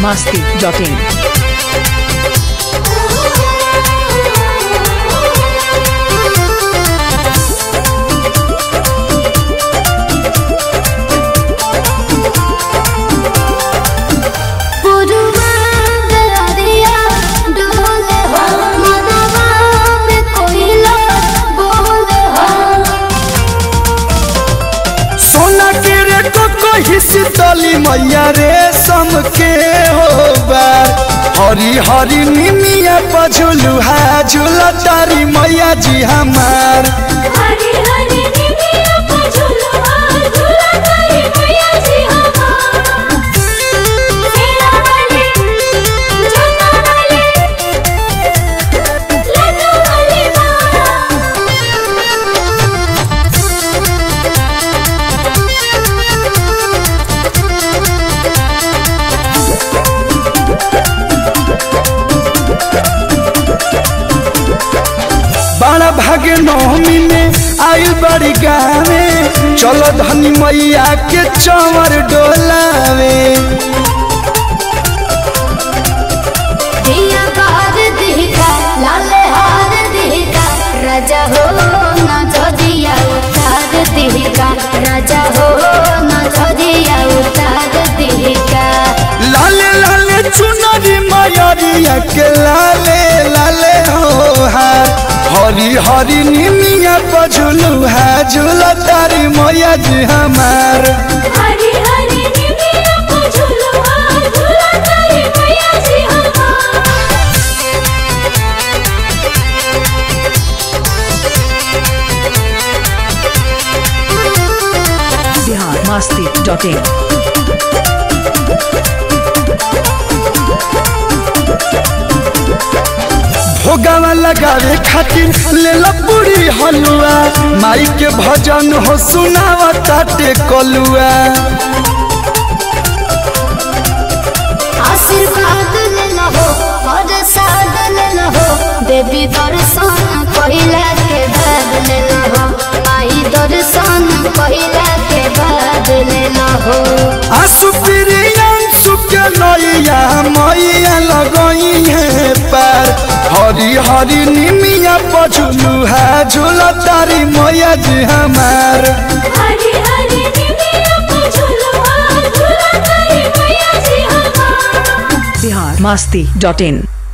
masti.in. पुरवा दरिया डोले हो मनवा में कोयला बोले हो सोना के रे कोको हिसतली मैया रे सम के हो बार हरी हरी निमिया पझुलू हा झूला तारी मैया जी हमार हरी हरी निमिया को झुलवा झुला तारी मैया जी हमार सेना वाली जन्ना वाली लड्डू वाली माँ बड़ा भागे नवमी में आयु बड़ी गावे चलो धनी मैया के चंवर डोलावे दिया बार दिखा लाले हार दिखा राजा हो न छोदिया उतार दिखा राजा हो न छोदिया उतार दिखा लाले लाले चुनरी मयरिया के लाले लाले हो हार हरी हरी निमिया पझुलू है झूला तारी मैया जी हमार हरी हरी निमिया को झुलवा झुला तारी मैया जी हमार Bihar masti.in. भोगावा लगावे खातिर ले लो पूरी हलुआ माई के भजन हो सुनावा ताटे कलुआ आशीर्वाद ले लहो और साद ले लहो देवी दर्शन पहिला के बाद ले लहो माई दर्शन पहिला के बाद ले लहो आंसू प्रियांशु के नैया मैया लगई है पार हरी हरी निमिया पझुलू है झूला तारी मैया जी हमार हरी हरी निमिया को झुलवा झुला तारी मैया जी हमार Bihar masti.in.